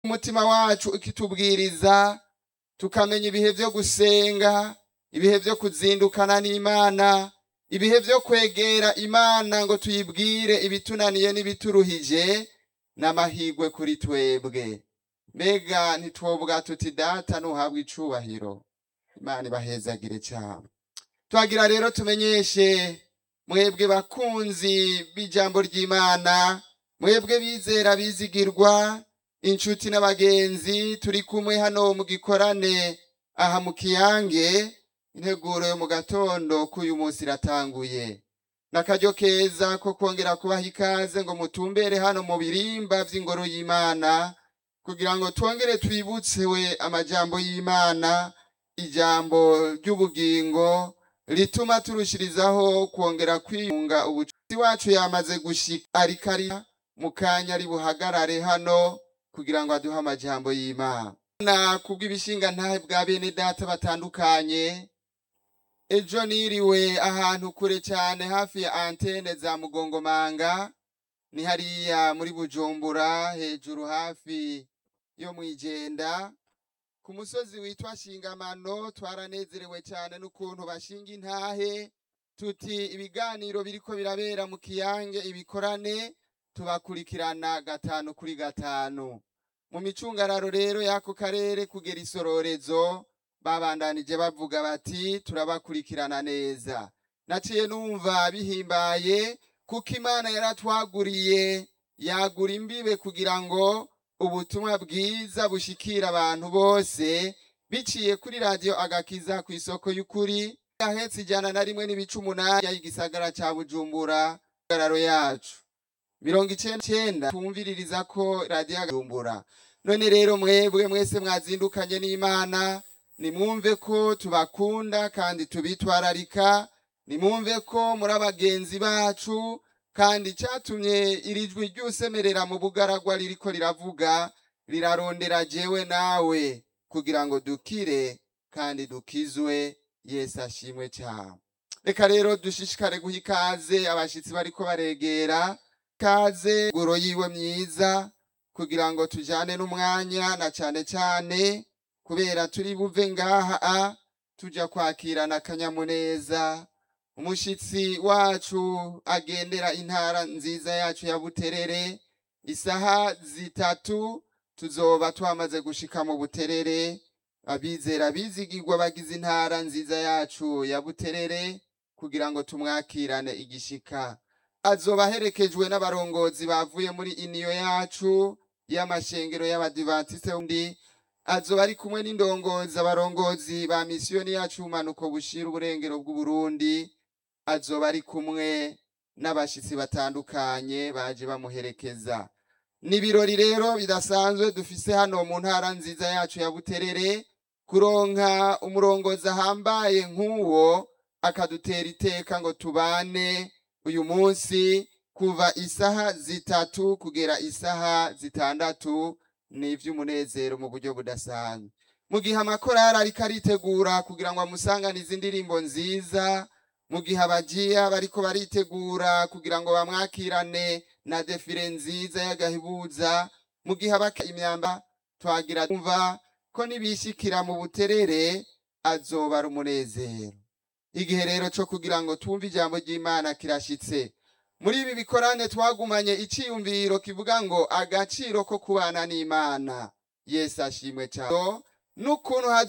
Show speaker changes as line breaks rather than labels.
umutima wacu ikitubwiriza tukamenya ibihe vyo gusenga ibihe vyo kuzindukana n'imana ibihe vyo kwegera imana ngo tuyibwire ibitunaniye n'ibituruhije n'amahigwe kuri twebwe mbega ntitwobwa tuti data nuhabwa icubahiro imana ibahezagire cyane twagira rero tumenyeshe mwebwe bakunzi b'ijambo ry'imana mwebwe bizera bizigirwa inshuti n'abagenzi turi kumwe hano mu gikorane aha mu kiyange integuro yo mu gatondo k'uyu munsi iratanguye n'akaryo keza ko kongera kubaha ikaze ngo mutumbere hano mu birimba vy'ingoro y'imana kugira ngo twongere twibutsewe amajambo y'imana ijambo ry'ubugingo rituma turushirizaho kwongera kwiyunga ubucuti wacu yamaze gushika ariko ari mu kanya ari buhagarare hano kugira ngo aduhe amajambo y'imana na kubw'ibishinga ntahe bwa bene data batandukanye ejo niriwe ahantu kure cyane hafi ya antene za mugongomanga ni hariya muri bujumbura hejuru hafi yo mwijenda ku musozi witwa shingamano twaranezerewe cyane n'ukuntu bashinga intahe tuti ibiganiro biriko birabera mu kiyange ibikorane tubakurikirana gatanu kuri gatanu mu micungararo rero y'ako karere kugera isororezo babandanije bavuga bati turabakurikirana neza naciye numva bihimbaye kuko imana yaratwaguriye yagura imbibe kugira ngo ubutumwa bwiza bushikira abantu bose biciye kuri radiyo agakiza ku isoko y'ukuri yahetse ijana na rimwe n'ibice umunani y'igisagara ca bujumbura gararo yacu mirongo icenda tumviririza ko radiyo agajumbura none rero mwebwe mwese mwazindukanye n'imana nimwumve ko tubakunda kandi tubitwararika nimwumve ko muri abagenzi bacu kandi icyatumye iri jwi ry'usemerera mu bugaragwa ririko riravuga rirarondera jewe nawe kugira ngo dukire kandi dukizwe yesu ashimwe cyane reka rero dushishikare guha ikaze abashitsi bariko baregera ikaze guro yiwe myiza kugira ngo tujane n'umwanya na cane cane kubera turi buve ngaha a tuja kwakirana akanyamuneza umushitsi wacu agendera intara nziza yacu ya buterere isaha zitatu tuzoba twamaze gushika mu buterere abizera bizigirwa bagize intara nziza yacu ya buterere kugira ngo tumwakirane igishika azoba aherekejwe n'abarongozi bavuye muri iniyo yacu y'amashengero y'abadivantisite undi azoba ari kumwe n'indongozi abarongozi ba misiyoni yacu umanuko bushira uburengero bw'uburundi azoba ari kumwe n'abashitsi batandukanye baje bamuherekeza ni ibirori rero bidasanzwe dufise hano mu ntara nziza yacu ya buterere kuronka umurongozi ahambaye nk'uwo akadutera iteka ngo tubane uyu munsi kuva isaha zitatu kugera isaha zitandatu ni ivy'umunezero mu buryo budasanzwe mu gihe amakorari ariko aritegura kugira ngo amusanganize indirimbo nziza mu gihe abajiya bariko baritegura kugira ngo bamwakirane na defire nziza y'agahibuza mu gihe abaka imyamba twagira tumva ko nibishikira mu buterere azoba ari umunezero igihe rero co kugira ngo twumve ijambo ry'imana kirashitse muri ibi bikorane twagumanye iciyumviro kivuga ngo agaciro ko kubana n'imana yesu ashimwe cyane n'ukuntu